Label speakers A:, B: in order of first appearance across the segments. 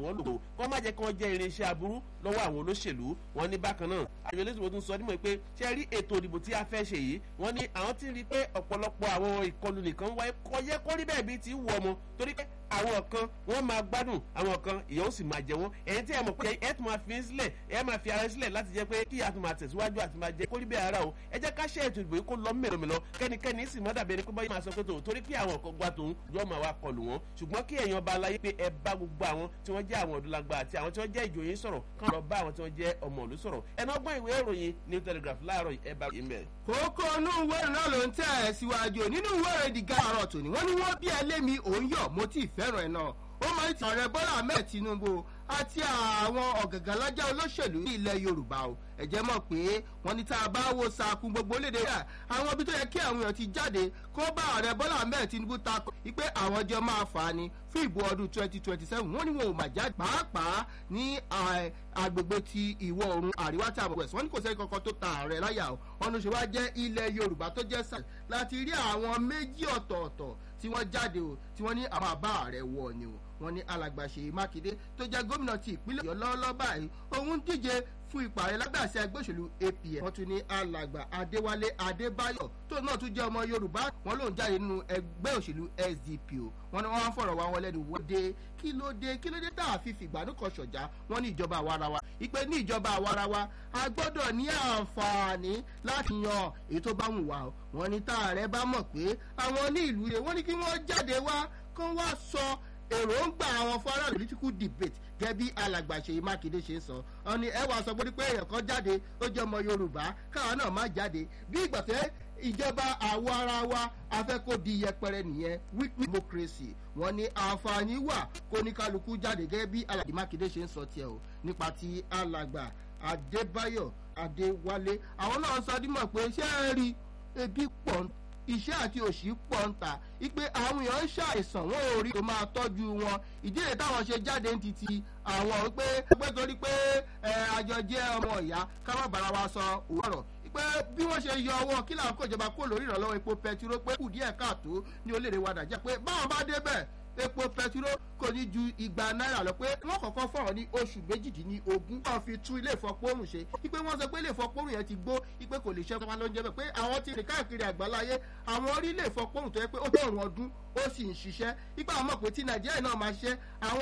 A: wọ́n lò kó má jẹ́ kí wọ́n jẹ́ irinṣẹ́ aburú lọ́wọ́ àwọn olóṣèlú wọn ní bákan náà àjọ elétò tún sọ nímọ̀ pé ṣe rí ètò ìdìbò tí a fẹ́ ṣe yìí wọ́n ní àwọn ti rí i pé ọ̀pọ̀lọpọ̀ àwọn ìkọlù nìkan wáyé kọjẹ́ kó rí bẹ́ẹ̀ bí ti wù ọmọ torí pé àwọn kan wọ́n máa gbádùn àwọn kan ìyẹn ó sì máa jẹ wọ́n ẹ̀yin tí ẹ mọ̀ pé ẹ tún máa fi sílẹ̀ ẹ máa fi ara sílẹ̀ láti jẹ́ pé kí a tún máa tẹ̀síwájú àti máa jẹ kó rí bẹ́ẹ̀ ara o ẹ jẹ́ ká ṣe ètò ìdìbò yìí kó lọ mẹ́lọmẹ́lọ kẹ́nikẹ́ni sì má dàbí ẹni pé báyìí máa sọ pé tòun torí pé àwọn kan gba tòun yóò máa wá kọlù wọn ṣùgbọ́n kí èèyàn bá láyé pé ẹ bá gbogbo àwọn tí wọ́n jẹ́ àwọn ọ̀dọ́lagba àti àwọn tí wọ́n jẹ́ ìjòyè sọ̀rọ̀ kán lọ bá àwọn tí wọ́n jẹ́ ọmọ ìlú sọ̀rọ̀ ẹ̀nà ọgbọ́n ìwé ìròyìn new telegraph láàárọ̀ ẹ bá yìí mẹ́.
B: kókó inú ìwé ìròyìn náà ló ń tẹ̀ ẹ́ síwájú nínú ìwé ìròyìn the guardian tòní wọ́n ní wọ́n bí ẹlẹ́mi òun yọ̀ mo tí ì fẹ́ràn ẹ̀ náà ó máa ń ti ọ̀rẹ́ bọ́lá ahmed tinubu àti àwọn ọ̀gàngànlájà olóṣèlú ní ilẹ̀ yorùbá o ẹ̀jẹ̀ mọ̀ pé wọ́n ní tá a bá wo sàkún gbogbo léde rẹ̀ àwọn ibi tó yẹ kí àwọn èèyàn ti jáde kó bá ààrẹ bọ́lá ahmed tinubu ta pé àwọn jọ máa fà á ni fún ìbò ọdún twenty twenty seven wọ́n ní wọn ò mà jáde pàápàá ní agbègbè ti ìwọ̀ oòrùn àríwá tí a mọ̀ wẹ̀sì wọ́n ní kò sẹ́ni kankan tó ta ààrẹ láyà o wọ́n ní ṣe wá jẹ́ ilẹ̀ yorùbá tó jẹ́ sàlẹ̀ láti rí àwọn méjì ọ̀tọ̀ọ̀tọ̀ tí wọ́n jáde o tí wọ́n ní àwọn àbá ààrẹ wọ̀ ni o wọ́n ní alàgbà ṣèyí mákindé tó jẹ́ gómìnà ti ìpínlẹ̀ ọ̀yọ́ lọ́wọ́lọ́wọ́ báyìí òun díje fún ipò ààrẹ lágbàṣẹ ẹgbẹ́ òṣèlú apm wọ́n tún ní alàgbà adéwálé adébáyọ̀ tó náà tún jẹ́ ọmọ yorùbá wọn lòun jáde nínú ẹgbẹ́ òṣèlú sdp o wọ́n ní wọ́n fọ̀rọ̀ wá wọn lẹ́nu wò dé kí ló dé kí ló dé tá a fi fìgbàanú kan ṣọ̀já wọ́n ní ìjọba àwarawa ìpè ní ìjọba àwarawa a gbọ́dọ̀ ní àǹfààní láti yan èyí tó bá wù wá o wọ́n ní tá ààrẹ bá mọ̀ pé àwọn ní ìlú yẹn wọ́n ní kí wọ́n jáde wá kán wá sọ èròǹgbà àwọn fọ́nrán political debate gẹ́gẹ́ bí alàgbà ṣèyí mákindé ṣe ń sọ ọ ni ẹ wàá sọ pé pé èèyàn kan jáde ó jẹ́ ọmọ yorùbá káwọn náà má jáde bí ìgbà tẹ́ ìjọba àwọ ara wa afẹ́kó di yẹpẹrẹ nìyẹn weak democracy wọn ní àǹfààní wà kó ní kálukú jáde gẹ́gẹ́ bí alàgbà mákindé ṣe ń sọ tiẹ̀ o nípa ti alàgbà adébáyọ̀ adéwálé àwọn náà sọ dímọ̀ pé ṣé ẹ rí ebi pọ̀ iṣẹ́ àti òṣì pọ̀ ń ta ipe àwọn èèyàn ń ṣàìsàn wọn ò rí tó máa tọ́jú wọn ìdílé táwọn ṣe jáde ń titi àwọn pé pé torí pé àjọ jẹ́ ọmọ ìyá ká má bára wa sọ òwúrọ̀ pé bí wọ́n ṣe yọ ọwọ́ kí làwọn kò jọba kó lórí ìrànlọ́wọ́ epo pẹtiró pé kù díẹ̀ káàtó ní orílẹ̀-èdè wa nàìjíríà pé báwọn bá débẹ̀ epo pẹtiró kò ní ju igba náírà lọ pé wọ́n kọ̀ọ̀kan fọ̀rọ̀ ní oṣù méjìdínlógún wọ́n fi tún ilé ìfọpọ́rùn ṣe ipe wọ́n sọ pé ilé ìfọpọ́rùn yẹn ti gbó ipe kò lè ṣe ọkọ̀ ló ń jẹ́ bẹ́ẹ̀ pé àwọn ti rìn káàkiri àgbáláyé àwọn orí ilé ìfọpọ́rùn tó yẹ pé ó tó ọ̀rùn ọdún ó sì ń ṣiṣẹ́ ipa àwọn mọ̀ pé tí nàìjíríà náà máa ṣe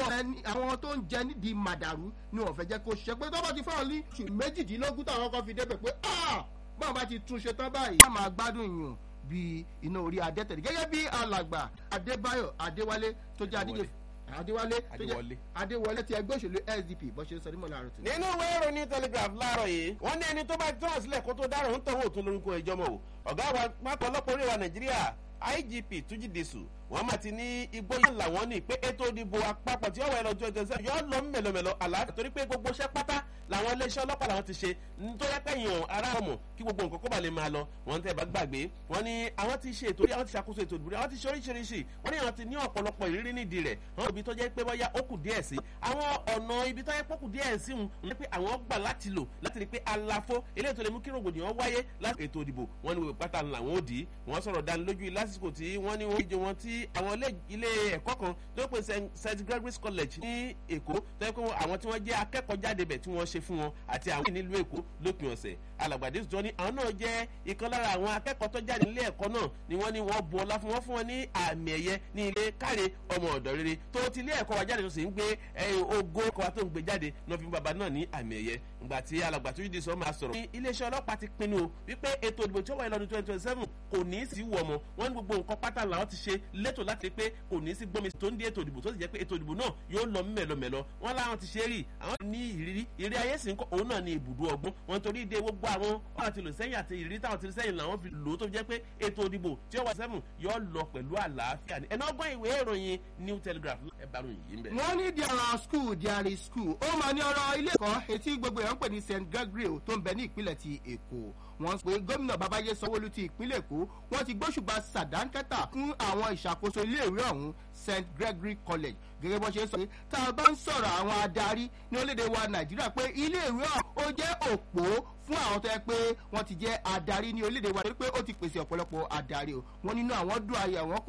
B: àwọn tó ń jẹ nídìí màdàrú ni wọ́n fẹ́ jẹ́ kó ṣiṣẹ́ pé tó bá ti fọ́ọ̀rọ̀ ní oṣù méjìdínlógún táwọn kan fi débẹ̀ pé báwọn bá ti túnṣe tán báyìí wọ́n máa gbádùn yùn bíi iná orí adẹ́tẹ̀lẹ̀ gẹ́gẹ́ bí alàgbà adébáyọ̀ adéwálé tó jẹ́ adíje adéwálé tó jẹ́ adéwọlé ti ẹgbẹ́ òṣèlú sdp bó ṣe sọ ní mọ̀lá àrùn tó.
A: nínú ìwé ìròyìn telegraph láàárọ̀ yìí wọ́n ní ẹni tó bá tán sílẹ̀ kó tó dárò ń tọ̀wọ́ òtún lórúkọ ìjọmọ̀ o ọ̀gá wa pápá ọlọ́pàá orí wa nàìjíríà igp túnjí dèṣù wọn máa ti ní igbó yẹn làwọn ní pé ètò ìdìbò àpapọ̀ tí ó wà lọ́jọ́ ìjọsẹ́ yọ lọ mẹ́lọmẹ́lọ àlàáfíà torí pé gbogbo iṣẹ́ pátá làwọn iléeṣẹ́ ọlọ́pàá làwọn ti ṣe nítorí pẹ̀yìn ará ọmọ kí gbogbo nǹkan kó bà lè máa lọ wọn tẹ́ bá gbàgbé wọn ni àwọn ti ṣe ètò àwọn ti ṣàkóso ètò ìdìbò àwọn ti ṣe oríṣiríṣi wọn ni àwọn ti ní ọ̀pọ̀lọpọ̀ ìrírí nídìí rẹ̀ àwọn ibi tó jẹ́ pé bọ́yá ó kù díẹ̀ sí àwọn ọ̀nà ibi tó jẹ́ pé ó kù díẹ̀ sí wọn ni pé àwọn gbà láti lò láti rí pé àlàfo eléyìí tó lè mú kí rògbòdìyàn wáyé láti ètò ìdìbò wọn ni pátá làwọn ò dì í wọn sọ̀rọ̀ dánilójú lásìkò tí wọ́n ní wọ́n wọn tí àwọn ilé ẹ̀kọ́ kan tó pè st gregory's college ní èkó tó yẹ kó àwọn tí wọ́n jẹ́ akẹ́kọ̀ọ́ jáde bẹ̀ tí wọ́n ṣe fún wọn àti àwọn nílùú èkó lópin ọ̀sẹ̀ alàgbàdé sọ ní àwọn náà jẹ́ ìkan lára àwọn akẹ́kọ̀ọ́ tó jáde nílé ẹ̀kọ́ náà ni wọ́n ní wọ́n bu ọlá fún wọn fún wọn ní àmì ẹ̀yẹ ní ilé káre ọmọ ọ̀dọ́ rere tó ti ilé ẹ̀kọ́ wa jáde tó sì ń gbé ogo ẹ̀kọ́ wa tó ń gbé jáde náà fi bàbá náà ní àmì ẹ̀yẹ ìgbà tí alàgbà tó yídi sọ máa sọ̀rọ̀ ní iléeṣẹ́ ọlọ́pàá ti pinnu o wípé ètò ìdìbò tí ó wáyé lọ́dún twenty twenty seven kò ní í sí wọ̀ mọ́ wọ́n ní gbogbo nǹkan pátá làwọn ti ṣe létò láti rí pé kò ní í sí gbọ́mi tó ń di ètò ìdìbò tó sì jẹ́ pé ètò ìdìbò náà yóò lọ mẹ́lọmẹ́lọ wọ́n láwọn ti ṣe rí àwọn ní ìrírí ìrírí ayé sì ń kọ́ òun náà ní ibùdó ọgbọ́n wọn torí ìdè gbogbo àwọn ọ̀nà ti lò sẹ́yìn àti ìrírí táwọn ti rí sẹ́yìn làwọn fi lò ó tó jẹ́ pé ètò ìdìbò tí ó wà sẹ́fùn yóò lọ pẹ̀lú àlàáfíà ni ẹ̀nà ọgbọ́n ìwé ìròyìn new telegraph ẹ̀ bá ròyìn yìí ń bẹ̀.
B: wọ́n ní there are school there is school ó máa ní ọ̀rọ̀ ilé ẹ̀kọ́ etí gbogbo èèyàn ń pè ní st gregory tó ń bẹ ní ìpínlẹ̀ ti èkó wọ́n pé gómìnà babayé sanwóolu ti ìpínlẹ̀ èkó wọ́n ti gbóṣùbà sàdánkẹ́tà fún àwọn ìṣàkóso iléèwé ọ̀hún st gregory college gẹ́gẹ́ bó ṣe sọ pé tá a bá ń sọ̀rọ̀ àwọn adarí ní orílẹ̀-èdè wa nàìjíríà pé iléèwé ọ̀hún ó jẹ́ òpó fún àwọn tó yẹ pé wọ́n ti jẹ́ adarí ní orílẹ̀-èdè wa torí pé ó ti pèsè ọ̀pọ̀lọpọ̀ adarí o wọ́n nínú àwọn dùn ayé àwọn kù